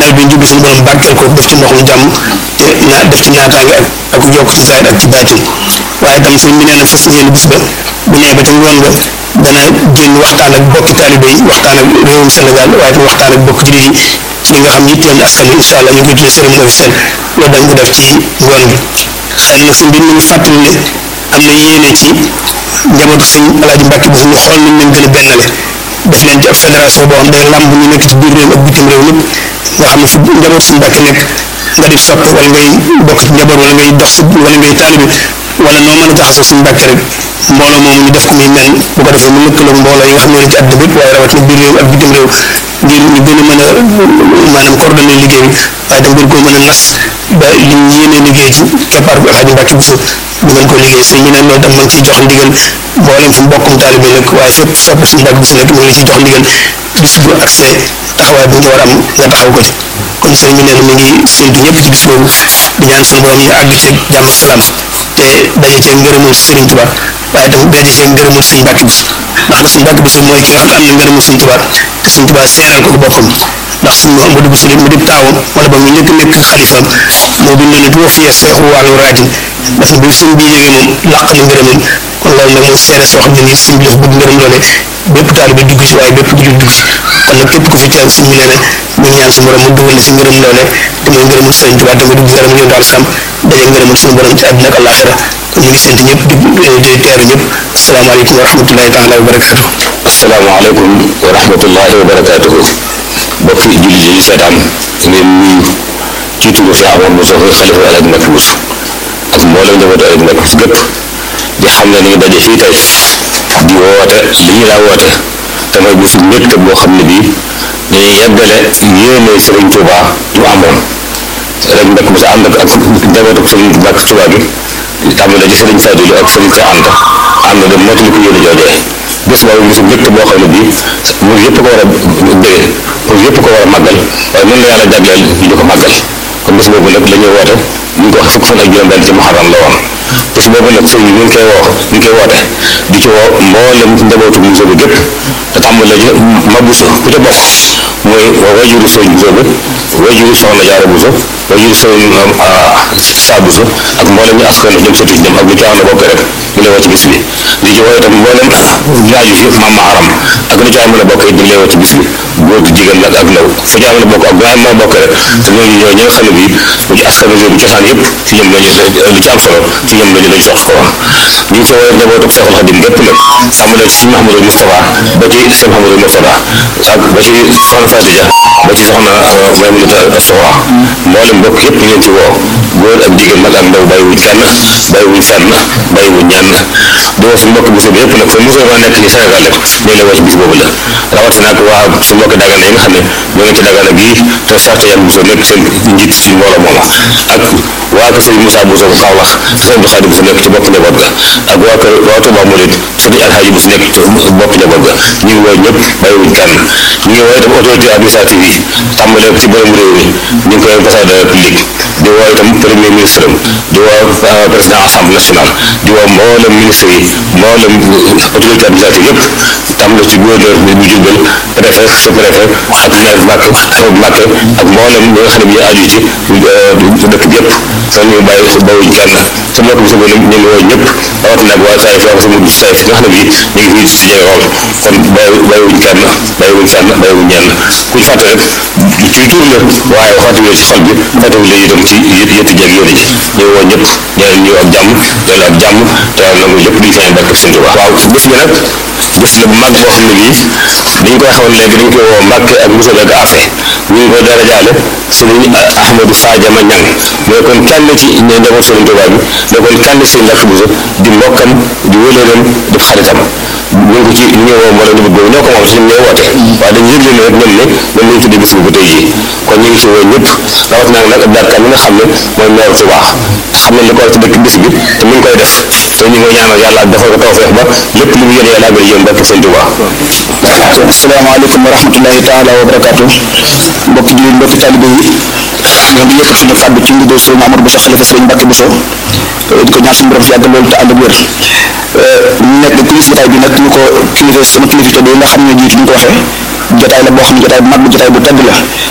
nawet bi jubbi suñu borom barkeel ko def ci ndoxum jàmm te naa def ci naataange ak ak yokk ci zaahir ak ci baatin waaye itam sëñ bi nee na fas yéene bis ba bu nee ba ca ngoon nga dana génn waxtaan ak bokki taalibe yi waxtaan ak réewum Sénégal waaye itam waxtaan ak bokki jullit yi ci li nga xam yitteel na askan wi incha allah ñu koy tuddee cérémonie officielle loolu dañ ko def ci ngoon bi xëy na sëñ bi mu ngi fàttali ne am na yéene ci njabootu sëñ Alaaji Mbàkke bi ñu xool nañ leen gën a bennale def leen ci ab fédération boo xam day làmb ñu nekk ci biir réew ak bitim réew ñëpp nga xam ne fu njabootu sëñ Mbàkke nekk nga di soppe wala ngay bokk ci njaboot wala ngay dox si wala ngay taalibe wala noo mën a jaxasoo suñu Mbàkke rek mbooloo moomu ñu def ko muy mel bu ko defee mu lëkkaloog mbooloo yi nga xam ne ci àdduna bépp waaye rawatina biir réew ak bitim réew ngir ñu gën a mën a maanaam coordonné liggéey bi waaye tam gën koo mën a nas ba li ñu yéenee liggéey ci keppaar bu Alaaji Mbàkke Buso ñu mën ko liggéey sëñ bi ne loolu tam ma ngi ciy jox ndigal mboolem fu mbokkum taalibe nekk waaye fépp sopp suñu Mbàkke Buso nekk mu ngi ciy jox ndigal bis bu accès taxawaay bu ñu war a am nga taxaw ko ci kon sëñ bi nee na mi ngi séntu ñëpp ci bis boobu di ñaan suñu borom ñu àgg ci jàmm ak salaam te daje cee ngërëmul Sëriñ Tuubaa waaye tam daje cee ngërëmul suñu Mbàkke Buso ndax suñu Mbàkke Buso mooy ki nga xam ne am na ngërëmul Sëriñ Tuubaa te Sëriñ Tuubaa seeral ko boppam ndax suñu Amadu Buso mu di taawam wala ba mu njëkk nekk xalifaam moo bind ne boo fiyee seexu wàllu raajin daf bi sëñ bi ñëwee moom làq na ngërëmam kon loolu nag mooy seere soo xam ne nii sëñ bi dafa bëgg ngërëm loole bépp taalibe dugg ci waaye bépp jullit dugg ci kon nag képp ku fi teew sëñ bi nee na mu ñaan suñu borom mu dugal la si ngërëm loole te mooy ngërëmul Sëriñ Tuubaa te nga dugg ngërëm yonent al sam daje ngërëmul suñu borom ci àdduna ak àllaaxira kon ñu ngi sant ñëpp di di teeru ñëpp asalaamaaleykum wa rahmatullahi taala wa barakaatu asalaamaaleykum wa rahmatullahi wa barakaatuhu bokk jullit yi seetaan ngeen nuyu ci turu Cheikh Amadou Bousso xalifa Alaaji Mbàkke Buso ak mboolem njabootu Alaaji Mbàkke Buso gépp di xam ne ni ngi daje fii tey di woote li ñu daa woote te mooy bisu mbégte boo xam ne bii dañuy yeggale yéene Sëriñ Tuubaa yu amoon Alaaji Mbàkke Buso ànd ak ak njabootu Sëriñ Mbàkke Tuubaa gi tàmbale ci Sëriñ Fadilu ak Sëriñ Seex Anta ànd dem mottali ko yéene joojee bés boobu bisu mbégte boo xam ne bii mu yëpp ko war a bëggee mu yëpp ko war a màggal waaye mën na yàlla jagleel ñu di ko màggal kon bés boobu nag la ñuy woote ñu ngi ko wax fukk fan ak juróom-benn ci muharram la woon bés boobu nag sëñ bi ñu ngi koy woo ñu ngi koy woote di ci woo mboolem njabootu Buso bi gépp te tàmbale ci ma Buso ku ca bokk mooy wajuru sëñ Buso bi wajuru soxna Jaara Buso wajuru sëñ Saa Buso ak mboolem ñu askan jëm sëtu ci ñoom ak ñu ci am na bokk rek ñu lay woo ci bis bi di ci woo itam mboolem ñaaju fi maam Maharam ak ñu ci am na bokk it ñu lay woo ci bis bi góor gi jigéen nag ak ndaw fu ci am na bokk ak bu am na bokk rek te ñooñu ñoo ñi nga xam ne bii mu ci askan bi cosaan yëpp ci ñoom lañu li ci am solo ci ñoom lañu lañu sox ko woon ñu ngi ci woo njabootu Seexul Xadim gépp nag tàmbalee ci Mouhamadou Moustapha ba ci Cheikh Mouhamadou Moustapha ak ba ci soxna Fatia ba ci soxna Maymunata Sowa mboolem mbokk yëpp ñu leen ci woo góor ak jigéen mag ak ndaw bàyyiwuñ kenn bàyyiwuñ fenn bàyyiwuñ ñenn di woo suñu mbokk Buso bi yëpp nag fa Buso ma nekk ci Sénégal rek ñu la woo ci bis boobu la rawatina ak waa su mbokk Dagana yi nga xam ne ñoo ngi ci Dagana gii te sarte yan Buso nekk seen njiit ci mbooloo mooma ak waa kër Sëriñ Moussa Buso bu Kaolack sëriñ Abdou Khadim Buso nekk ci bopp njaboot ga ak waa kër waa Touba Mouride sëriñ Alhaji Buso nekk ci bopp njaboot ga ñu ngi woo ñëpp bàyyiwuñ kenn ñu ngi woo itam autorité administrative yi tàmbalee ci borom réew mi ñu ngi koy ambassadeur de la République di woo itam premier ministre di woo président assemblée nationale di woo mboolem ministre yi mboolem autorité administrative yëpp tàmbale ci gouverneur bi bu Jurbel préfet sous-préfet ak maire Mbàkke Mbàkke ak mboolem ñi nga xam ne bi ñu aju ci dëkk bi yëpp kon ñu bàyyi bawuñ kenn sa mbokk bi sa ñu ngi woo ñëpp rawatina ak waa Taïf ak sa mujj Taïf nga xam ne bii ñu ngi fii ci jege lool kon bàyyi bàyyiwuñ kenn bàyyiwuñ fenn bàyyiwuñ ñenn kuñ fàtte rek ci tur la waaye fàttewul ci xol bi fàttewul la itam ci yët yëtti jeeg yónni ji ñu woo ñëpp ñaan ñu ak jàmm dellu ak jàmm te nangu lépp duñ feeñ barke Sëñ Tuubaa waaw bés bi nag bés la bu mag boo xam ne bii dañ koy xamal léegi dañ koy woo Mbàkke ak Buso beeg Afe ñu ngi koy dara jaale Sëriñ Ahmadou Fadiama Ñang mooy kon kenn ci ñe njaboot Sëriñ Tuubaa bi da kon kenn ci Mbàkke Buso di mbokkam di wëlëram di xaritam ñu ngi ko ci ñu ngi woo mbooloo ñu bëgg ñoo ko moom ci ñoom ñooy woote waaye dañu yëgle ne rek ñoom ne ñoom lañu tuddee bis bi ba tey jii kon ñu ngi ci woo ñëpp rawat naa nag Abdou Kan mi nga xam ne mooy meeru Tuubaa xam ne li ko war ci dëkk bis bi te mi ngi koy def te ñu ngi koy ñaanal yàlla defal ko tawfeex ba lépp lu mu yéene yàlla àggale yéen barke Sëñ Tuubaa asalaamaaleykum wa rahmatullahi taala wa barakaatu mbokk jullit mbokki talibe yi ñoo ngi yëkkati suñu kàddu ci ndigal sëriñ Amadou Bousso xalifa sëriñ Mbàkke Bousso di ko ñaan suñu borom fi yàgg loolu te ànd ak wér ñu nekk kilifa jotaay bi nag ñu ko kilifa sama kilifa tëdd yi nga xam ne jiitu ñu ko waxee jotaay la boo xam ne jotaay bu mag bu jotaay bu tedd la